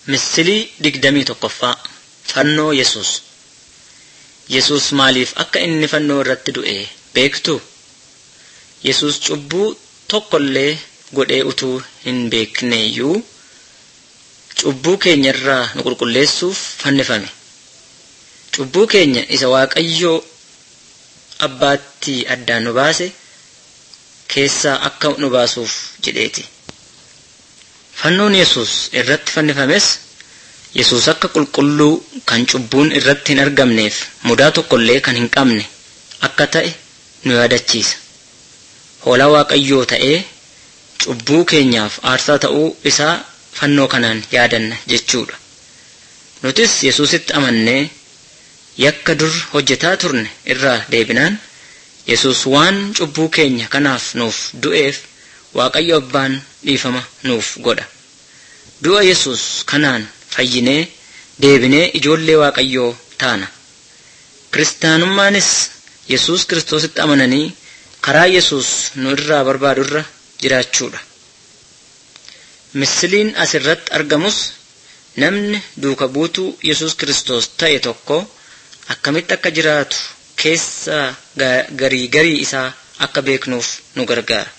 Misilii digdamii tokkoffaa Fannoo Yesuus Yesuus maaliif akka inni fannoo irratti du'e beektuu? Yesuus cubbuu tokkollee godhee utuu hin beekneeyyuu cubbuu keenya irraa nu qulqulleessuuf fannifame. Cubbuu keenya isa Waaqayyoo abbaatti addaan nu baase keessaa akka nu baasuuf jedheeti. Fannoon Yesuus irratti fannifames Yesuus akka qulqulluu kan cubbuun irratti hin argamneef mudaa tokkollee kan hin qabne akka ta'e nu yaadachiisa. Hoolaa Waaqayyoo ta'ee cubbuu keenyaaf aarsaa ta'uu isaa fannoo kanaan yaadanna jechuudha. Nutis Yesuusitti amannee yakka dur hojjetaa turne irraa deebinaan Yesuus waan cubbuu keenya kanaaf nuuf du'eef Waaqayyo abbaan dhiifama nuuf godha. Du'a Yesuus kanaan fayyinee deebinee ijoollee Waaqayyoo taana. Kiristaanummaanis Yesuus Kiristoositti amananii karaa Yesuus nu irraa barbaadu irra jiraachuudha. Misiliin asirratti argamus namni duuka buutuu Yesuus Kiristoos ta'e tokko akkamitti akka jiraatu keessa garii garii isaa akka beeknuuf nu gargaara.